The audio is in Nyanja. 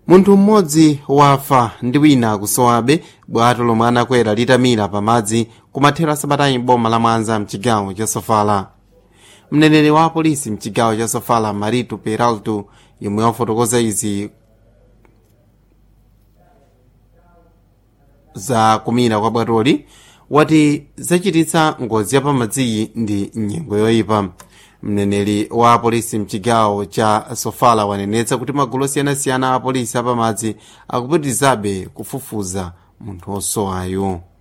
munthu mmodzi wafa ndi wina kusowabe bwato lomwe anakwera litamira pamadzi kumathero sabatayi boma la mwanza mchigawo cha sofala mneneri wa apolisi mchigawo cha sofala marito peralto yomwe wafotokoza izi za kumira kwa bwatoli wati zachititsa ngozi yapamadziyi ndi nyengo yoyipa mneneri wa apolisi mchigawo cha sofala wanenetsa kuti magulu osiyanasiyana a apolisi apamadzi akupitirizabe kufufuza munthu osowayo